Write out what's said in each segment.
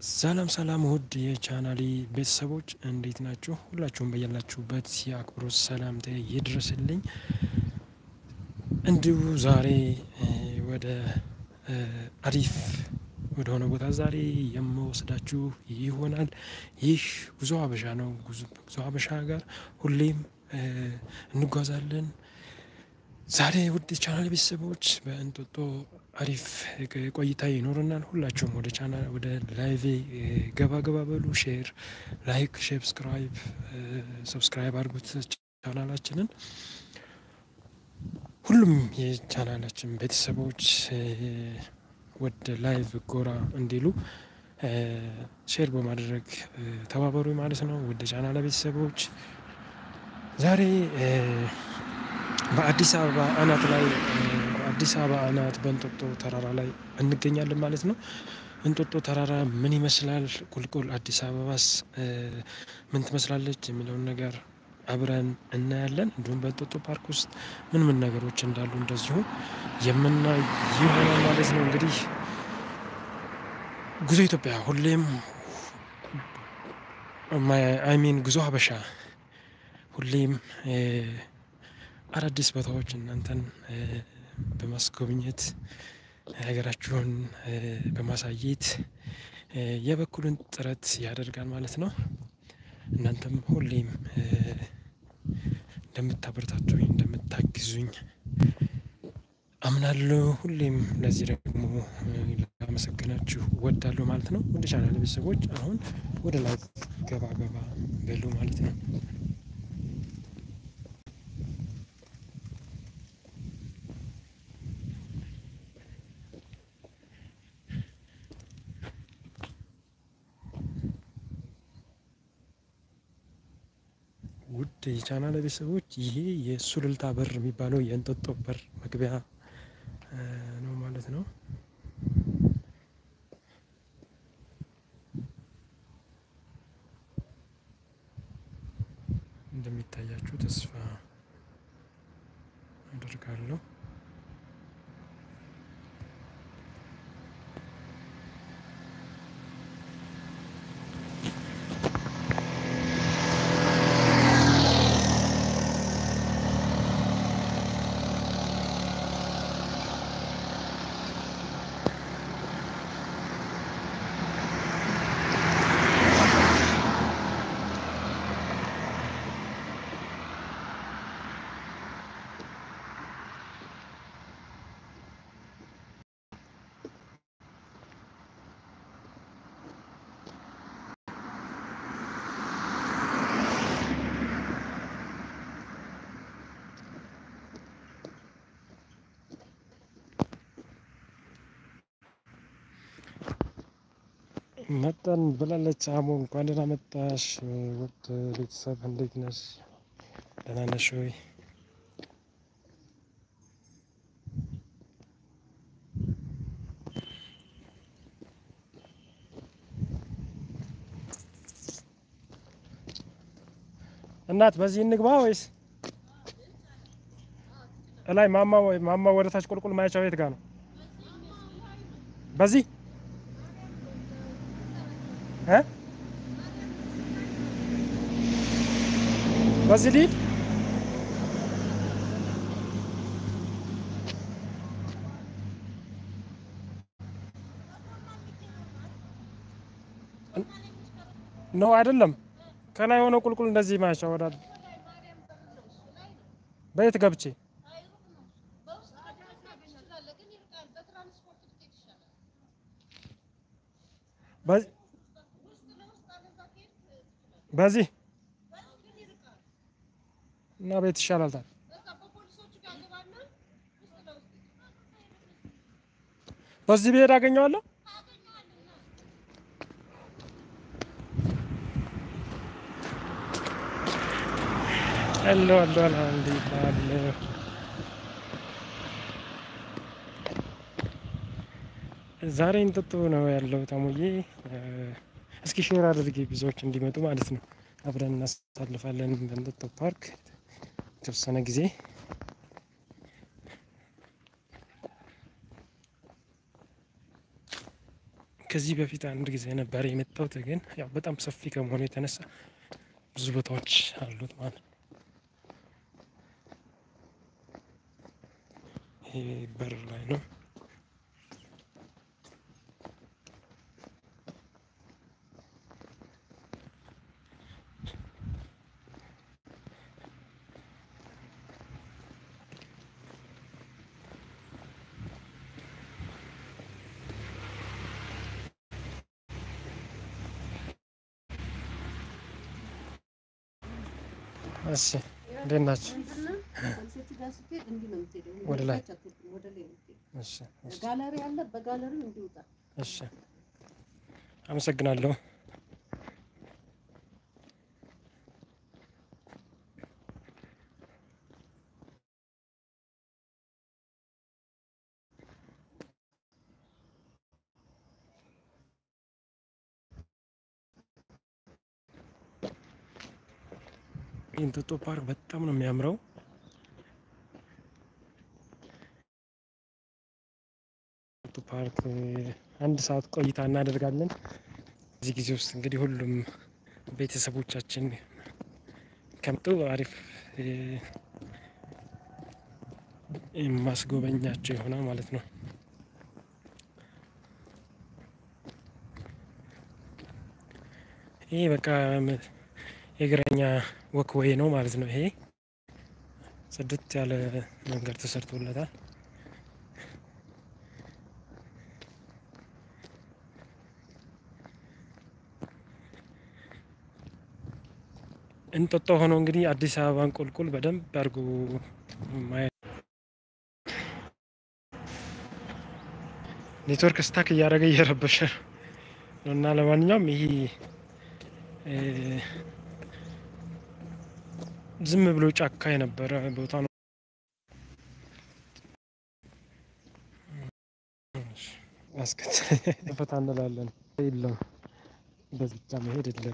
ሰላም ሰላም ውድ የቻናሌ ቤተሰቦች እንዴት ናችሁ? ሁላችሁም በያላችሁበት የአክብሮት ሰላምታ ይድረስልኝ። እንዲሁ ዛሬ ወደ አሪፍ ወደሆነ ቦታ ዛሬ የምወስዳችሁ ይሆናል። ይህ ጉዞ ሀበሻ ነው። ጉዞ ሀበሻ ጋር ሁሌም እንጓዛለን። ዛሬ ውድ ቻናል ቤተሰቦች በእንጦጦ አሪፍ ቆይታ ይኖረናል። ሁላችሁም ወደ ቻናል ወደ ላይቬ ገባ ገባ በሉ። ሼር፣ ላይክ፣ ሰብስክራይብ ሰብስክራይብ አድርጉት ቻናላችንን። ሁሉም የቻናላችን ቤተሰቦች ወደ ላይቭ ጎራ እንዲሉ ሼር በማድረግ ተባበሩ ማለት ነው። ወደ ቻናል ቤተሰቦች ዛሬ በአዲስ አበባ አናት ላይ በአዲስ አበባ አናት በእንጦጦ ተራራ ላይ እንገኛለን ማለት ነው። እንጦጦ ተራራ ምን ይመስላል? ቁልቁል አዲስ አበባስ ምን ትመስላለች? የሚለውን ነገር አብረን እናያለን። እንዲሁም በእንጦጦ ፓርክ ውስጥ ምን ምን ነገሮች እንዳሉ እንደዚሁ የምናይ ይሆናል ማለት ነው። እንግዲህ ጉዞ ኢትዮጵያ ሁሌም አይሚን ጉዞ ሀበሻ ሁሌም አዳዲስ ቦታዎች እናንተን በማስጎብኘት ሀገራችሁን በማሳየት የበኩሉን ጥረት ያደርጋል ማለት ነው። እናንተም ሁሌም እንደምታበረታቱኝ እንደምታግዙኝ አምናለሁ። ሁሌም ለዚህ ደግሞ ላመሰግናችሁ እወዳለሁ ማለት ነው። ወደ ቻናል ቤተሰቦች አሁን ወደ ላይ ገባ ገባ በሉ ማለት ነው። ውድ የቻናል ቤተሰቦች ይሄ የሱሉልታ በር የሚባለው የእንጦጦ በር መግቢያ ነው ማለት ነው። እንደሚታያችሁ ተስፋ አደርጋለሁ። መጣን ብላለች። አሞ እንኳን ደህና መጣሽ ውድ ቤተሰብ፣ እንዴት ነሽ? ደህና ነሽ ወይ? እናት በዚህ እንግባ ወይስ እላይ ማማ ወይ ማማ ወደ ታች ቁልቁል ማያቻው የት ጋር ነው? በዚህ እ በዚህ ሊድ ነው አይደለም። ከላይ የሆነ ቁልቁል እንደዚህ ማያቻ ወዳል በየት ገብቼ በዚህ እና ቤት ይሻላል። ታዲያ በዚህ ብሄድ አገኘዋለሁ። ሄሎ ሄሎ፣ አልሐምዱሊላህ ዛሬ እንጦጦ ነው ያለው ታሙዬ። እስኪ ሼር አድርጌ ብዙዎች እንዲመጡ ማለት ነው። አብረን እናሳልፋለን በእንጦጦ ፓርክ የተወሰነ ጊዜ። ከዚህ በፊት አንድ ጊዜ ነበር የመጣሁት፣ ግን ያው በጣም ሰፊ ከመሆኑ የተነሳ ብዙ ቦታዎች አሉት ማለት ነው። ይሄ በር ላይ ነው። እሺ እንዴት ናችሁ? ወደ ላይ እሺ እሺ ጋለሪ አለ። በጋለሪው እንዲወጣ እሺ አመሰግናለሁ። የእንጦጦ ፓርክ በጣም ነው የሚያምረው። እንጦጦ ፓርክ አንድ ሰዓት ቆይታ እናደርጋለን። እዚህ ጊዜ ውስጥ እንግዲህ ሁሉም ቤተሰቦቻችን ከመጡ አሪፍ እ፣ የማስጎበኛቸው ይሆናል ማለት ነው። ይህ በቃ ም- የእግረኛ ወክወይ ነው ማለት ነው። ይሄ ጽድት ያለ መንገድ ተሰርቶለታል። እንጦጦ ሆኖ እንግዲህ አዲስ አበባን ቁልቁል በደንብ አድርጎ ማየት ኔትወርክ ስታክ እያደረገ እየረበሸ ነው እና ለማንኛውም ይሄ እ፣ ዝም ብሎ ጫካ የነበረ ቦታ ነው። አስከት ፈታ እንላለን። የለም በዚህ ብቻ መሄድ የለም።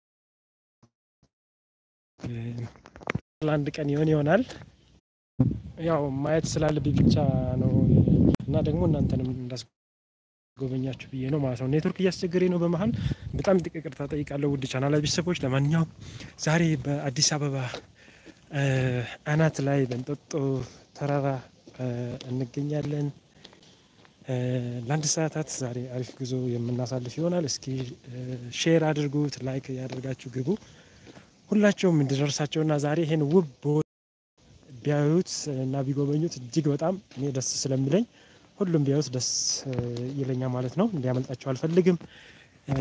ለአንድ ቀን ይሆን ይሆናል ያው ማየት ስላለብኝ ብቻ ነው እና ደግሞ እናንተንም እንዳስጎበኛችሁ ብዬ ነው ማለት ነው። ኔትወርክ እያስቸገረኝ ነው በመሀል በጣም ይቅርታ ጠይቃለሁ ውድ ቻናል ቤተሰቦች። ለማንኛውም ዛሬ በአዲስ አበባ እ፣ አናት ላይ በእንጦጦ ተራራ እ፣ እንገኛለን። እ፣ ለአንድ ሰዓታት ዛሬ አሪፍ ጉዞ የምናሳልፍ ይሆናል። እስኪ እ፣ ሼር አድርጉት፣ ላይክ ያደርጋችሁ ግቡ። ሁላቸውም እንዲደርሳቸውና ዛሬ ይሄን ውብ ቦታ ቢያዩት እና ቢጎበኙት እጅግ በጣም እኔ ደስ ስለሚለኝ ሁሉም ቢያዩት ደስ እ፣ ይለኛል ማለት ነው። እንዲያመልጣቸው አልፈልግም። እ፣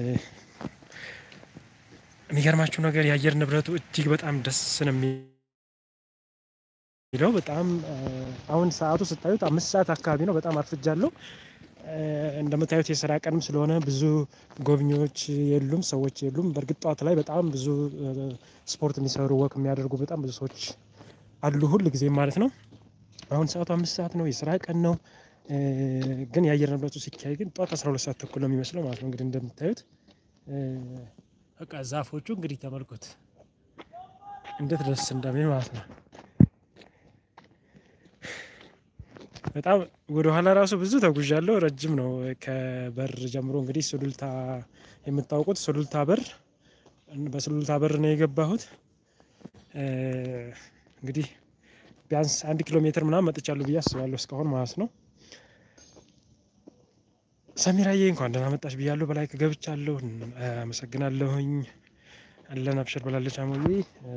የሚገርማችሁ ነገር የአየር ንብረቱ እጅግ በጣም ደስ ነው የሚለው። በጣም እ፣ አሁን ሰዓቱ ስታዩት አምስት ሰዓት አካባቢ ነው። በጣም አርፍጃለሁ። እ፣ እንደምታዩት የስራ ቀንም ስለሆነ ብዙ ጎብኚዎች የሉም፣ ሰዎች የሉም። በእርግጥ ጠዋት ላይ በጣም ብዙ እ፣ ስፖርት የሚሰሩ ወክ የሚያደርጉ በጣም ብዙ ሰዎች አሉ ሁል ጊዜም ማለት ነው። አሁን ሰዓቱ አምስት ሰዓት ነው፣ የስራ ቀን ነው። እ፣ ግን የአየር ንብረቱ ሲካሄድ ግን ጠዋት 12 ሰዓት ተኩል ነው የሚመስለው ማለት ነው። እንግዲህ እንደምታዩት እ፣ በቃ ዛፎቹ እንግዲህ ተመልኩት እንዴት ደስ እንደሚል ማለት ነው። በጣም ወደ ኋላ ራሱ ብዙ ተጉዣለሁ። ረጅም ነው ከበር ጀምሮ እንግዲህ ሱሉልታ የምታውቁት ሱሉልታ በር በሱሉልታ በር ነው የገባሁት። እ፣ እንግዲህ ቢያንስ አንድ ኪሎ ሜትር ምናምን መጥቻለሁ ብዬ አስባለሁ እስካሁን ማለት ነው። ሰሚራዬ እንኳን ደህና መጣሽ ብያለሁ። በላይ ገብቻለሁ። አመሰግናለሁኝ። አለን አብሽር ብላለች። አሞዬ እ፣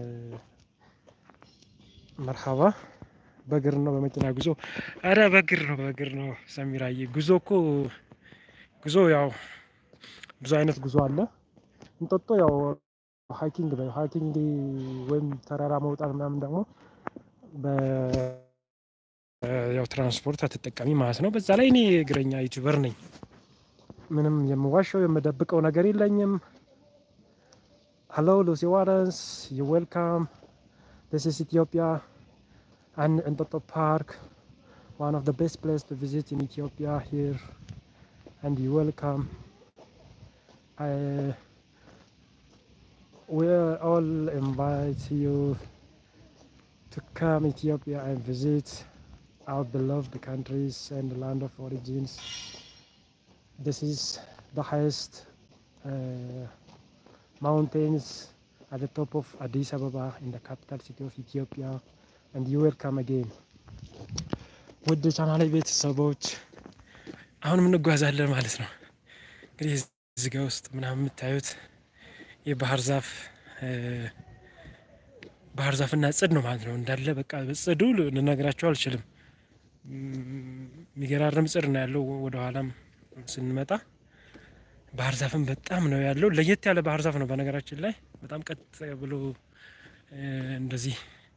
መርሃባ በእግር ነው በመኪና ጉዞ? አረ በእግር ነው በእግር ነው ሰሚራዬ። ጉዞ እኮ ጉዞ ያው ብዙ አይነት ጉዞ አለ። እንጦጦ ያው ሃይኪንግ በ ሃይኪንግ ወይም ተራራ መውጣት ምናምን ደግሞ በ ያው ትራንስፖርት አትጠቀሚ ማለት ነው። በዛ ላይ እኔ እግረኛ ዩቲዩበር ነኝ። ምንም የምዋሸው የምደብቀው ነገር የለኝም። ሀሎ ሉሲ ዋረንስ ዩ ዌልካም ዲስ ኢዝ ኢትዮጵያ and Entoto Park, one of the best places to visit in Ethiopia here, and you welcome. I we all invite you to come Ethiopia and visit our beloved countries and the land of origins. this is the highest uh, mountains at the top of Addis Ababa in the capital city of Ethiopia and you welcome again ውድ ቻናል ቤተሰቦች አሁንም እንጓዛለን ማለት ነው። እንግዲህ እዚህ ጋ ውስጥ ምናምን የምታዩት የባህር ዛፍ ባህር ዛፍና ጽድ ነው ማለት ነው። እንዳለ በቃ ጽዱ ልነግራቸው አልችልም። የሚገራርም ጽድ ነው ያለው። ወደ ኋላም ስንመጣ ባህር ዛፍም በጣም ነው ያለው። ለየት ያለ ባህር ዛፍ ነው በነገራችን ላይ በጣም ቀጥ ብሎ እንደዚህ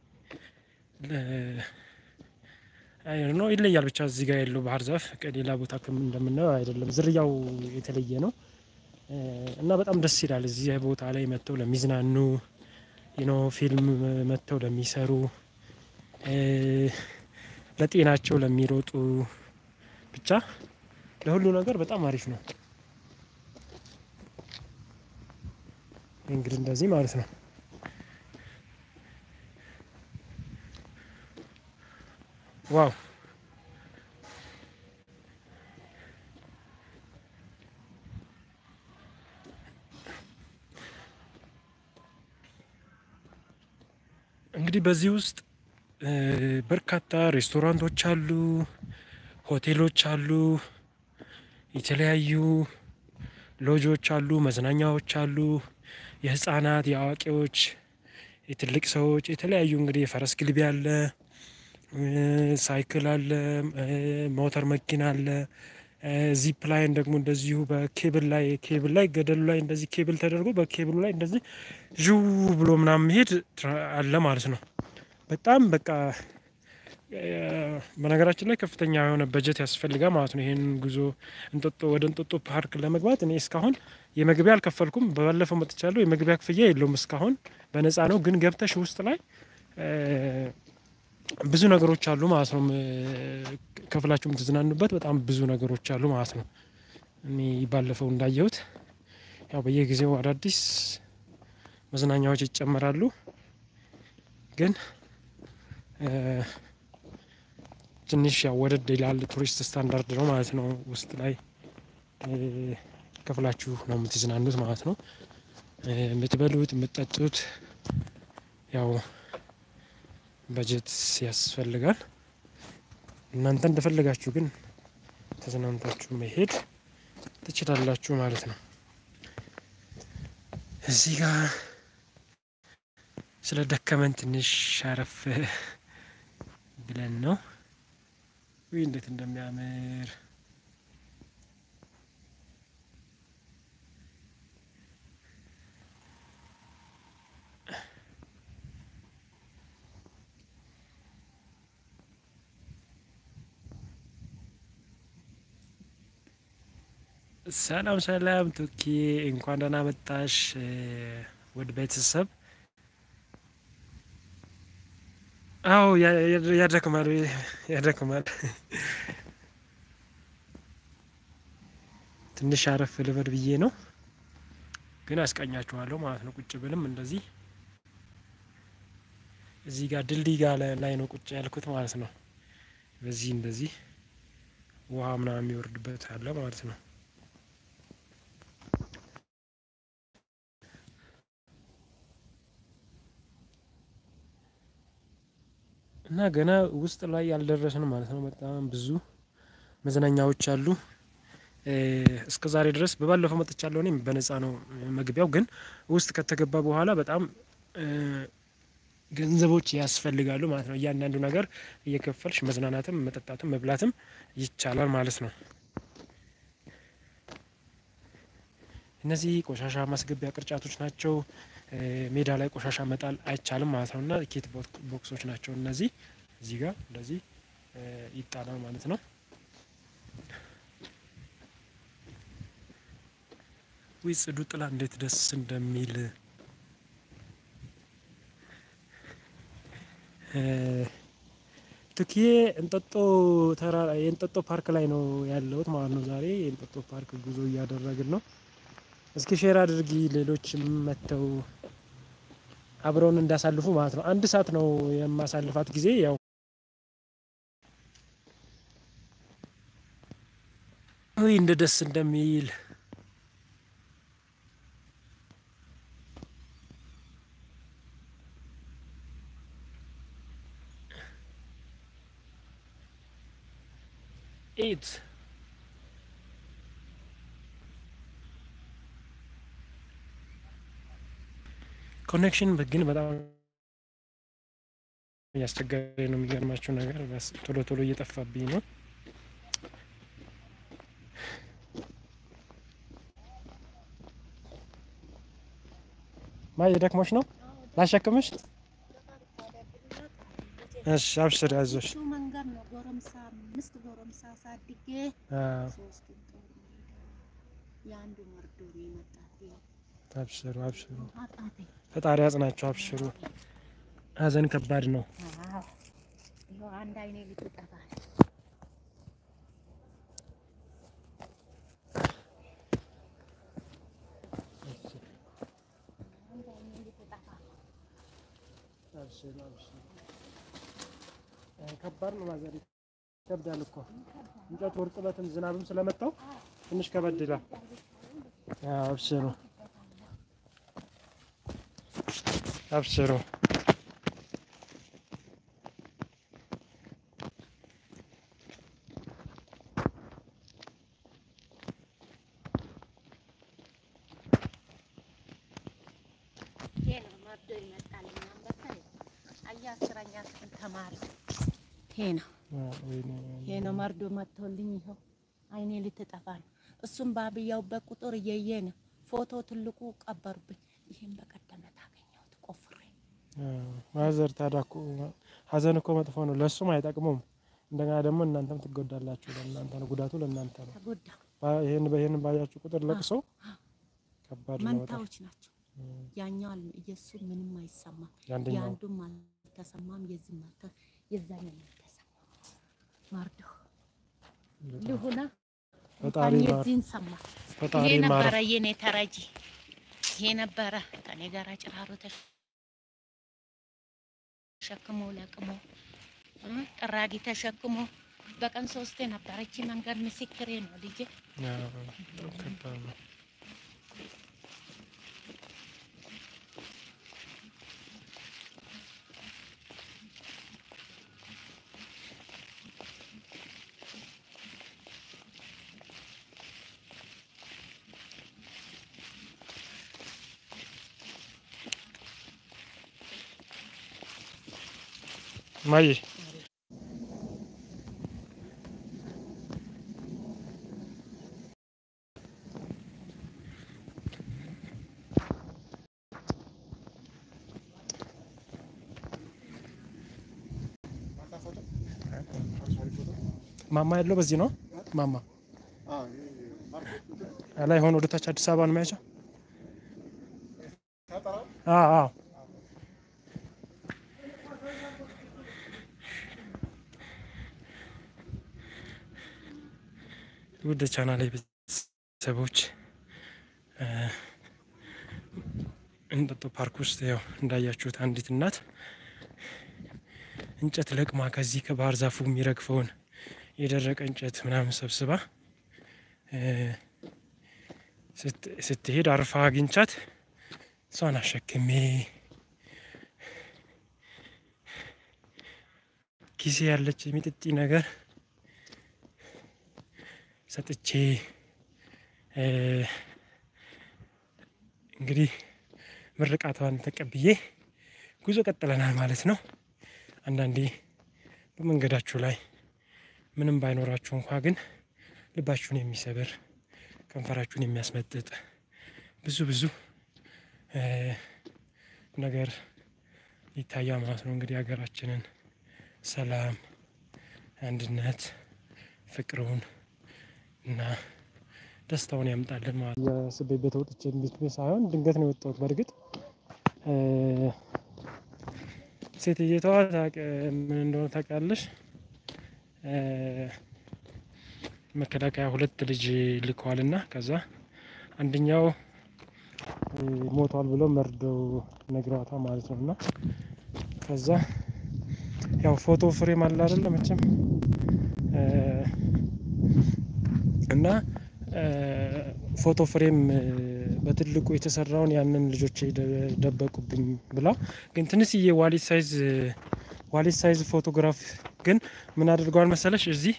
ነው ይለያል። ብቻ እዚህ ጋር ያለው ባህር ዛፍ ከሌላ ቦታ እንደምናየው አይደለም። ዝርያው የተለየ ነው እና በጣም ደስ ይላል። እዚህ ቦታ ላይ መጥተው ለሚዝናኑ ኖ ፊልም መጥተው ለሚሰሩ ለጤናቸው ለሚሮጡ ብቻ ለሁሉ ነገር በጣም አሪፍ ነው። እንግዲህ እንደዚህ ማለት ነው። ዋው እንግዲህ በዚህ ውስጥ በርካታ ሬስቶራንቶች አሉ፣ ሆቴሎች አሉ፣ የተለያዩ ሎጆች አሉ፣ መዝናኛዎች አሉ፣ የህፃናት፣ የአዋቂዎች፣ የትልቅ ሰዎች የተለያዩ እንግዲህ የፈረስ ግልቢያ አለ፣ ሳይክል አለ፣ ሞተር መኪና አለ። ዚፕ ላይን ደግሞ እንደዚሁ በኬብል ላይ ኬብል ላይ ገደሉ ላይ እንደዚህ ኬብል ተደርጎ በኬብሉ ላይ እንደዚህ ዥው ብሎ ምናምን መሄድ አለ ማለት ነው። በጣም በቃ በነገራችን ላይ ከፍተኛ የሆነ በጀት ያስፈልጋል ማለት ነው። ይህን ጉዞ እንጦጦ ወደ እንጦጦ ፓርክ ለመግባት እኔ እስካሁን የመግቢያ አልከፈልኩም። ባለፈው መጥቻለሁ። የመግቢያ ክፍያ የለውም እስካሁን በነፃ ነው። ግን ገብተሽ ውስጥ ላይ ብዙ ነገሮች አሉ ማለት ነው። ከፍላችሁ የምትዝናኑበት በጣም ብዙ ነገሮች አሉ ማለት ነው። እኔ ባለፈው እንዳየሁት ያው በየጊዜው አዳዲስ መዝናኛዎች ይጨመራሉ። ግን ትንሽ ያው ወደድ ይላል። ቱሪስት ስታንዳርድ ነው ማለት ነው። ውስጥ ላይ ከፍላችሁ ነው የምትዝናኑት ማለት ነው። የምትበሉት የምትጠጡት ያው በጀት ያስፈልጋል። እናንተ እንደፈለጋችሁ ግን ተዝናንታችሁ መሄድ ትችላላችሁ ማለት ነው። እዚህ ጋር ስለ ደከመን ትንሽ አረፍ ብለን ነው። ውይ እንዴት እንደሚያምር ሰላም ሰላም ቱኪ እንኳን ደህና መጣሽ ወደ ቤተሰብ። አዎ ያደክማል ያደክማል። ትንሽ አረፍ ልበል ብዬ ነው፣ ግን አስቀኛችኋለሁ ማለት ነው። ቁጭ ብልም እንደዚህ እዚህ ጋር ድልድይ ጋር ላይ ነው ቁጭ ያልኩት ማለት ነው። በዚህ እንደዚህ ውሃ ምናምን የሚወርድበት አለ ማለት ነው። እና ገና ውስጥ ላይ ያልደረስን ማለት ነው። በጣም ብዙ መዝናኛዎች አሉ። እስከ ዛሬ ድረስ በባለፈው መጥቻለሁ። እኔም በነፃ ነው መግቢያው፣ ግን ውስጥ ከተገባ በኋላ በጣም ገንዘቦች ያስፈልጋሉ ማለት ነው። እያንዳንዱ ነገር እየከፈልሽ መዝናናትም መጠጣትም መብላትም ይቻላል ማለት ነው። እነዚህ ቆሻሻ ማስገቢያ ቅርጫቶች ናቸው። ሜዳ ላይ ቆሻሻ መጣል አይቻልም ማለት ነው። እና ኬት ቦክሶች ናቸው እነዚህ። እዚህ ጋር እንደዚህ ይጣላል ማለት ነው። ወይ ጽዱ ጥላ እንዴት ደስ እንደሚል ትክዬ እንጦጦ ተራራ የእንጦጦ ፓርክ ላይ ነው ያለሁት ማለት ነው። ዛሬ የእንጦጦ ፓርክ ጉዞ እያደረግን ነው። እስኪ ሼር አድርጊ ሌሎችም መጥተው አብረውን እንዳሳልፉ ማለት ነው። አንድ ሰዓት ነው የማሳልፋት ጊዜ ያው ውይ እንደ ደስ እንደሚል ኢት ኮኔክሽን ግን በጣም እያስቸገረ ነው። የሚገርማችሁ ነገር በስ ቶሎ ቶሎ እየጠፋብኝ ነው። ማየ ደክሞሽ ነው ላሸክምሽ? እሺ አብሽር፣ ያዞሽ። እሱ መንገድ ነው። ጎረምሳ አምስት ጎረምሳ አሳድጌ አዎ፣ ሶስቱን ጦር ሜዳ የአንዱ መርዶ ነው የመጣብኝ። አብሽሩ፣ አብሽሩ። አቃተኝ። ፈጣሪ ያጽናቸው። አብሽሩ። ሀዘን ከባድ ነው። አዎ፣ ይኸው አንድ አይኔ ልትጠፋ ነው። አንድ አይኔ ልትጠፋ ነው። አብሽሩ፣ አብሽሩ። ከባድ ነው ማዘር፣ ይከብዳል እኮ እንጨቱ እርጥበትም ዝናብም ስለመታው ትንሽ ከበድ ይላል። አዎ፣ አብሽሩ፣ አብሽሩ። ይሄ ነው መርዶ ይመጣልኝ። አንበሳ አያ አስረኛ ክፍል ተማሪ ይሄ ነው አዎ፣ ወይኔ፣ ይሄ ነው መርዶ መጥቶልኝ። ይኸው አይኔ ልትጠፋ ነው። እሱም ባብያውበት ቁጥር እየየ ነው። ፎቶ ትልቁ ቀበሩብኝ። ይሄን በቀደመት አገኘሁት ቆፍሬ። አዎ። ማዘር ታዲያ እኮ ሀዘን እኮ መጥፎ ነው፣ ለእሱም አይጠቅሙም። እንደገና ደግሞ እናንተም ትጎዳላችሁ። ለእናንተ ነው ጉዳቱ፣ ለእናንተ ነው። ተጎዳ። ባ- ይሄን በይሄን ባያችሁ ቁጥር ለቅሶ ከባድ ነው በጣም። መንታዎች ናቸው። ያኛው አል የእሱ ምንም አይሰማም፣ የአንደኛው የአንዱም አልተሰማም፣ የዚህም አልተ የዛኛው አልተሰማም። መርዶ ልሁና ፈጣሪ እንኳን ማር የዚህን ሰማ። ፈጣሪ ይሄ ማር ነበረ የኔ ተረጂ። ይሄ ነበረ ከኔ ጋር ጭራሮ ተሸክሞ ለቅሞ እ ጥራጊ ተሸክሞ በቀን ሶስቴ ነበረች መንገድ ምስክሬ ነው ልጄ። አዎ፣ ከባድ ነው። ማዬ ማማ ያለው በዚህ ነው። ማማ ላይ ሆኖ ወደታች አዲስ አበባ ነው የሚያቸው። አዎ አዎ ውድ ቻናል ቤተሰቦች እ እንጦጦ ፓርክ ውስጥ ያው እንዳያችሁት አንዲት እናት እንጨት ለቅማ ከዚህ ከባህር ዛፉ የሚረግፈውን የደረቀ እንጨት ምናምን ሰብስባ እ ስት- ስትሄድ አርፋ አግኝቻት እሷን አሸክሜ ኪሴ ያለች የሚጥጢ ነገር ሰጥቼ እ እንግዲህ ምርቃቷን ተቀብዬ ጉዞ ቀጥለናል ማለት ነው። አንዳንዴ በመንገዳችሁ ላይ ምንም ባይኖራችሁ እንኳ ግን ልባችሁን የሚሰብር ከንፈራችሁን የሚያስመጥጥ ብዙ ብዙ እ ነገር ይታያል ማለት ነው። እንግዲህ ሀገራችንን ሰላም፣ አንድነት፣ ፍቅሩን እና ደስታውን ያምጣልን ማለት ነው። የስቤ ቤት ወጥቼ ቤት ሳይሆን ድንገት ነው የወጣሁት። በእርግጥ እ ሴትየቷ ታውቅ ምን እንደሆነ ታውቃለሽ? እ መከላከያ ሁለት ልጅ ልከዋል እና ከዛ አንደኛው እ ሞቷል ብሎ መርደው ነግረዋታል ማለት ነው እና ከዛ ያው ፎቶ ፍሬም አለ አይደለ መቼም እ እና ፎቶ ፍሬም በትልቁ የተሰራውን ያንን ልጆቼ ደበቁብኝ ብላ ግን ትንሽዬ ዋሊት ሳይዝ ዋሊት ሳይዝ ፎቶግራፍ ግን ምን አድርገዋል መሰለሽ እዚህ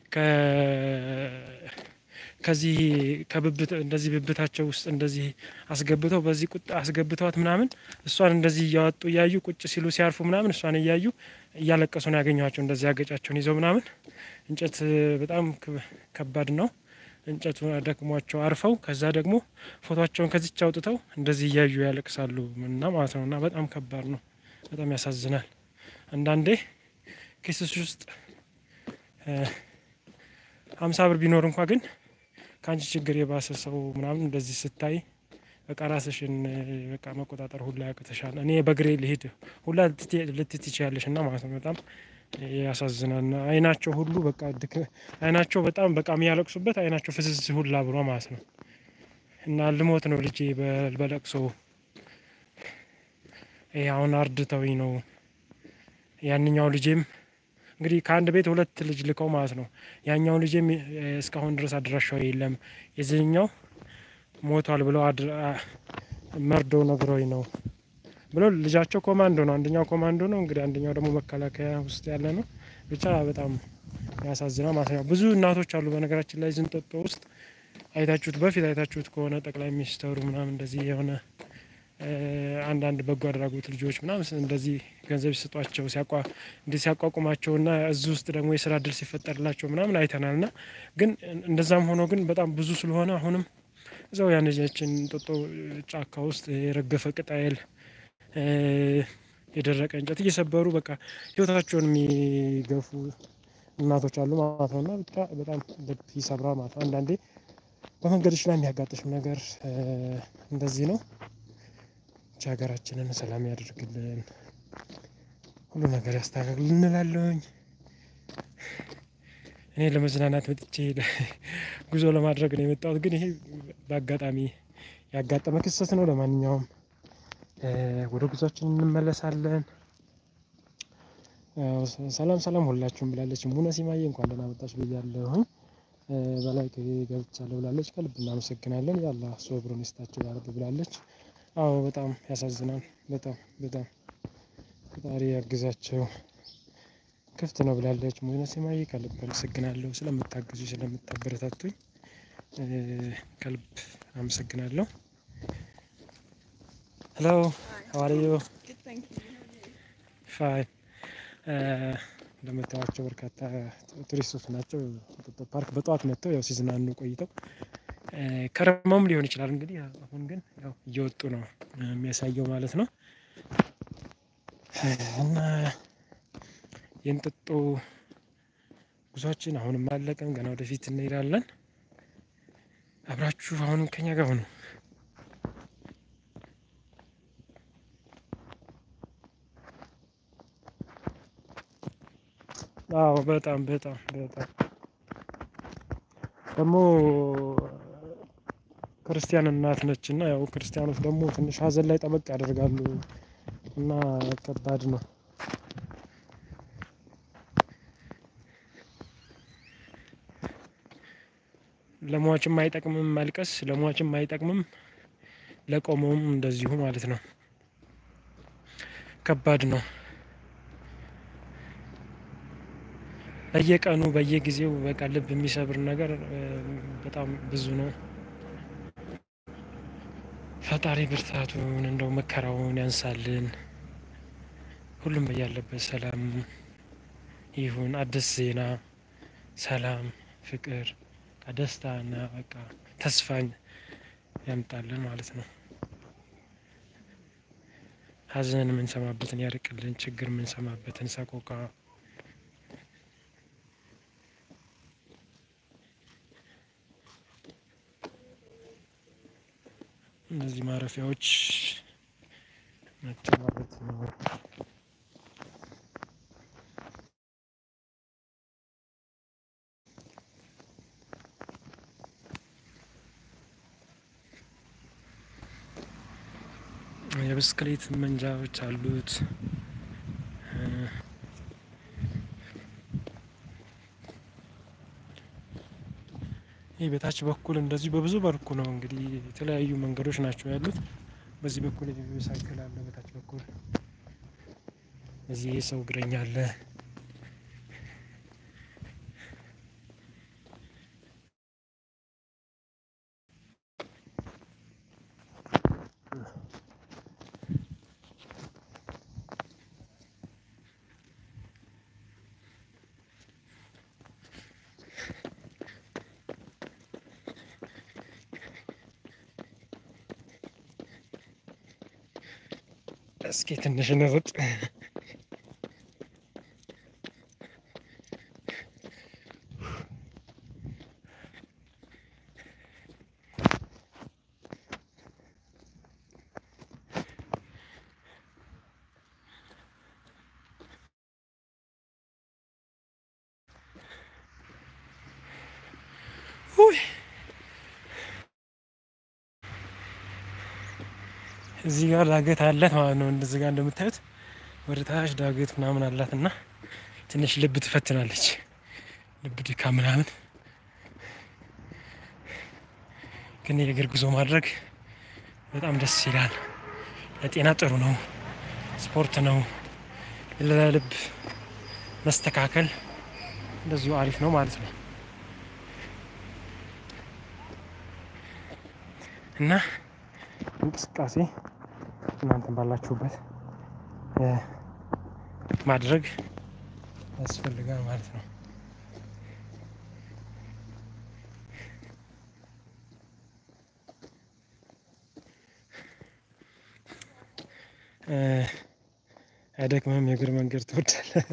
ከዚህ ከብብት እንደዚህ ብብታቸው ውስጥ እንደዚህ አስገብተው በዚህ ቁጥ አስገብተዋት ምናምን እሷን እንደዚህ እያወጡ እያዩ ቁጭ ሲሉ ሲያርፉ ምናምን እሷን እያዩ እያለቀሱ ነው ያገኘኋቸው። እንደዚህ አገጫቸውን ይዘው ምናምን እንጨት በጣም ከባድ ነው። እንጨቱ ደክሟቸው አርፈው ከዛ ደግሞ ፎቶቸውን ከዚች አውጥተው እንደዚህ እያዩ ያለቅሳሉ እና ማለት ነው። እና በጣም ከባድ ነው። በጣም ያሳዝናል። አንዳንዴ ኪስሽ ውስጥ ሀምሳ ብር ቢኖር እንኳ ግን ከአንቺ ችግር የባሰ ሰው ምናምን እንደዚህ ስታይ በቃ ራስሽን በቃ መቆጣጠር ሁላ ያቅተሻል። እኔ በእግሬ ልሄድ ሁላ ልትት ትችያለሽ እና ማለት ነው። በጣም ያሳዝናል። አይናቸው ሁሉ በቃ ድክ አይናቸው በጣም በቃ የሚያለቅሱበት አይናቸው ፍዝዝ ሁላ ብሎ ማለት ነው። እና ልሞት ነው ልጄ በለቅሶ ይሄ አሁን አርድተውኝ ነው። ያንኛው ልጄም እንግዲህ ከአንድ ቤት ሁለት ልጅ ልከው ማለት ነው። ያኛው ልጄም እስካሁን ድረስ አድራሻው የለም። የዚህኛው ሞቷል ብለው መርዶ ነግረውኝ ነው ብሎ ልጃቸው ኮማንዶ ነው። አንደኛው ኮማንዶ ነው እንግዲህ አንደኛው ደግሞ መከላከያ ውስጥ ያለ ነው። ብቻ በጣም ያሳዝናል ማለት ነው። ብዙ እናቶች አሉ በነገራችን ላይ ዝንጦጦ ውስጥ አይታችሁት በፊት አይታችሁት ከሆነ ጠቅላይ ሚኒስተሩ ምናምን እንደዚህ የሆነ አንዳንድ በጎ አድራጎት ልጆች ምናምን እንደዚህ ገንዘብ ሲሰጧቸው ሲያቋ እንዲህ ሲያቋቁማቸውና እዚህ ውስጥ ደግሞ የስራ እድል ሲፈጠርላቸው ምናምን አይተናል። ና ግን እንደዛም ሆኖ ግን በጣም ብዙ ስለሆነ አሁንም እዛው ያነጃችን እንጦጦ ጫካ ውስጥ የረገፈ ቅጠል የደረቀ እንጨት እየሰበሩ በቃ ህይወታቸውን የሚገፉ እናቶች አሉ ማለት ነው። እና ብቻ በጣም ልብ ይሰብራል ማለት ነው። አንዳንዴ በመንገዶች ላይ የሚያጋጥሽም ነገር እንደዚህ ነው። ብቻ ሀገራችንን ሰላም ያደርግልን፣ ሁሉ ነገር ያስተካክል እንላለሁኝ። እኔ ለመዝናናት መጥቼ ጉዞ ለማድረግ ነው የመጣሁት፣ ግን ይሄ በአጋጣሚ ያጋጠመ ክስተት ነው። ለማንኛውም ወደ ጉዟችን እንመለሳለን። ሰላም ሰላም ሁላችሁም ብላለች ሙነ ሲማዬ እንኳን ደህና መጣች ብያለሁኝ። በላይ ገብቻለሁ ብላለች። ከልብ እናመሰግናለን። ያላ ሶብሩን ይስጣቸው ያረብ ብላለች። አዎ በጣም ያሳዝናል። በጣም በጣም ፈጣሪ ያግዛቸው። ክፍት ነው ብላለች ሙነ ሲማዬ። ከልብ አመሰግናለሁ ስለምታግዙ ስለምታበረታቱኝ ከልብ አመሰግናለሁ። ሄሎ ሃው አር ዩ ፋይን እንደምታዩዋቸው በርካታ ቱሪስቶች ናቸው። እንጦጦ ፓርክ በጠዋት መጥተው ያው ሲዝናኑ ቆይተው ከረመውም ሊሆን ይችላል። እንግዲህ አሁን ግን ያው እየወጡ ነው የሚያሳየው ማለት ነው። እና የእንጦጦ ጉዟችን አሁንም አላለቀም። ገና ወደፊት እንሄዳለን። አብራችሁ አሁንም ከኛ ጋር ሁኑ። አዎ በጣም በጣም በጣም ደግሞ ክርስቲያን እናት ነች እና ያው ክርስቲያኖች ደግሞ ትንሽ ሀዘን ላይ ጠበቅ ያደርጋሉ እና ከባድ ነው። ለሟችም አይጠቅምም ማልቀስ፣ ለሟችም አይጠቅምም ለቆመውም እንደዚሁ ማለት ነው። ከባድ ነው። በየቀኑ በየጊዜው በቃ ልብ የሚሰብር ነገር በጣም ብዙ ነው። ፈጣሪ ብርታቱን እንደው መከራውን ያንሳልን። ሁሉም በያለበት ሰላም ይሁን። አዲስ ዜና፣ ሰላም፣ ፍቅር፣ ደስታና በቃ ተስፋን ያምጣልን ማለት ነው። ሀዘን የምንሰማበትን ያርቅልን። ችግር የምንሰማበትን ሰቆቃ እነዚህ ማረፊያዎች ናቸው ማለት ነው። የብስክሌት መንጃዎች አሉት። ይህ በታች በኩል እንደዚሁ በብዙ መልኩ ነው እንግዲህ የተለያዩ መንገዶች ናቸው ያሉት። በዚህ በኩል ሳይክል አለ፣ በታች በኩል እዚህ የሰው እግረኛ አለ። እስኪ ትንሽ እንሩጥ። ውይ እዚህ ጋር ዳገት አላት ማለት ነው። እንደዚህ ጋር እንደምታዩት ወደ ታች ዳገት ምናምን አላት እና ትንሽ ልብ ትፈትናለች። ልብ ድካም ምናምን ግን የእግር ጉዞ ማድረግ በጣም ደስ ይላል። ለጤና ጥሩ ነው። ስፖርት ነው። ለልብ መስተካከል እንደዚሁ አሪፍ ነው ማለት ነው እና እንቅስቃሴ እናንተን ባላችሁበት ማድረግ ያስፈልጋል ማለት ነው። አይደክምህም? የእግር መንገድ ትወዳለህ?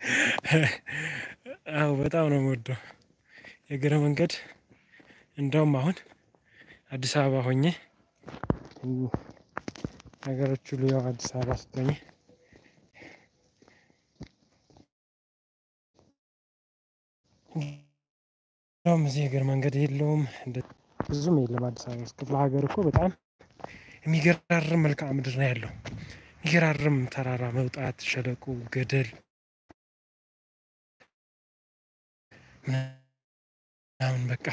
አዎ በጣም ነው የምወደው የእግር መንገድ። እንደውም አሁን አዲስ አበባ ሆኜ ነገሮች ሁሉ ያው አዲስ አበባ ስትሆኚ እንደውም እዚህ የእግር መንገድ የለውም ብዙም የለም። አዲስ አበባ ውስጥ ክፍለ ሀገር እኮ በጣም የሚገራርም መልክዓ ምድር ነው ያለው። የሚገራርም ተራራ መውጣት፣ ሸለቆ፣ ገደል ምናምን በቃ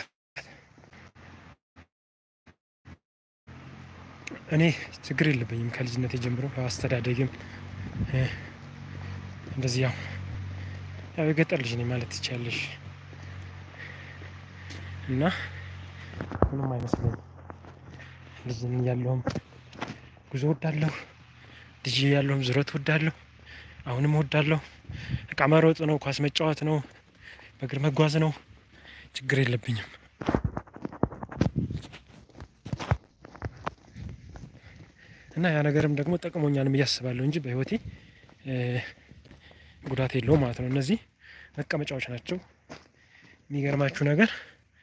እኔ ችግር የለብኝም ከልጅነት ጀምሮ አስተዳደግም እንደዚህ ያው ያው የገጠር ልጅ ነኝ ማለት ትችያለሽ። እና ምንም አይመስለኝም። ልጅ እያለሁም ጉዞ እወዳለሁ። ልጅ እያለሁም ዙረት እወዳለሁ። አሁንም እወዳለሁ። እቃ መሮጥ ነው፣ ኳስ መጫወት ነው፣ በእግር መጓዝ ነው። ችግር የለብኝም። እና ያ ነገርም ደግሞ ጠቅሞኛልም እያስባለሁ እንጂ በህይወቴ ጉዳት የለውም ማለት ነው። እነዚህ መቀመጫዎች ናቸው። የሚገርማችሁ ነገር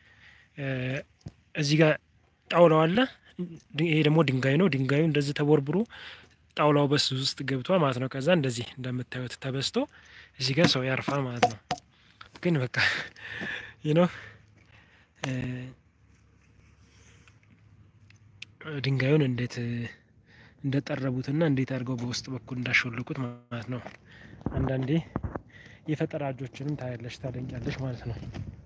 እዚህ ጋር ጣውላው አለ። ይሄ ደግሞ ድንጋይ ነው። ድንጋዩ እንደዚህ ተቦርብሮ ጣውላው በሱ ውስጥ ገብቷል ማለት ነው። ከዛ እንደዚህ እንደምታዩት ተበስቶ እዚህ ጋር ሰው ያርፋል ማለት ነው። ግን በቃ ይህ ነው ድንጋዩን እንዴት እንደጠረቡትና እንዴት አድርገው በውስጥ በኩል እንዳሾልኩት ማለት ነው። አንዳንዴ የፈጠራ እጆችንም ታያለሽ፣ ታደንቂያለሽ ማለት ነው።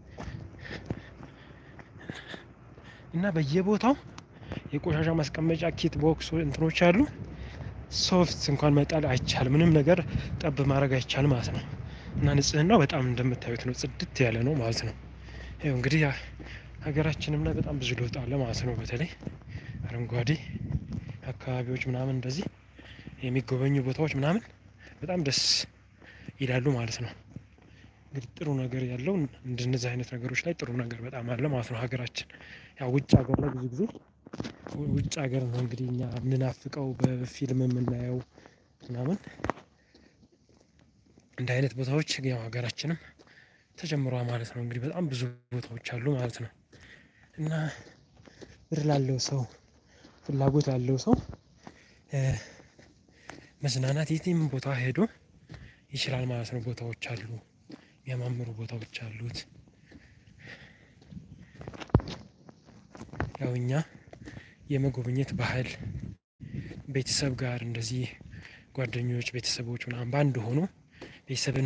እና በየቦታው የቆሻሻ ማስቀመጫ ኪት ቦክስ እንትኖች አሉ። ሶፍት እንኳን መጣል አይቻልም። ምንም ነገር ጠብ ማድረግ አይቻልም ማለት ነው። እና ንጽህናው በጣም እንደምታዩት ነው፣ ጽድት ያለ ነው ማለት ነው። ይኸው እንግዲህ ሀገራችንም ላይ በጣም ብዙ ለውጥ አለ ማለት ነው። በተለይ አረንጓዴ አካባቢዎች ምናምን እንደዚህ የሚጎበኙ ቦታዎች ምናምን በጣም ደስ ይላሉ ማለት ነው። እንግዲህ ጥሩ ነገር ያለው እንደነዚህ አይነት ነገሮች ላይ ጥሩ ነገር በጣም አለ ማለት ነው። ሀገራችን ያው ውጭ ሀገር ላይ ብዙ ጊዜ ውጭ ሀገር ነው እንግዲህ እኛ የምናፍቀው በፊልም የምናየው ምናምን እንደ አይነት ቦታዎች ያው ሀገራችንም ተጀምሯል ማለት ነው። እንግዲህ በጣም ብዙ ቦታዎች አሉ ማለት ነው። እና ብር ላለው ሰው ፍላጎት ላለው ሰው መዝናናት የትም ቦታ ሄዶ ይችላል ማለት ነው። ቦታዎች አሉ፣ የሚያማምሩ ቦታዎች አሉት። ያው እኛ የመጎብኘት ባህል ቤተሰብ ጋር እንደዚህ ጓደኞች፣ ቤተሰቦች ምናምን በአንድ ሆኖ ቤተሰብን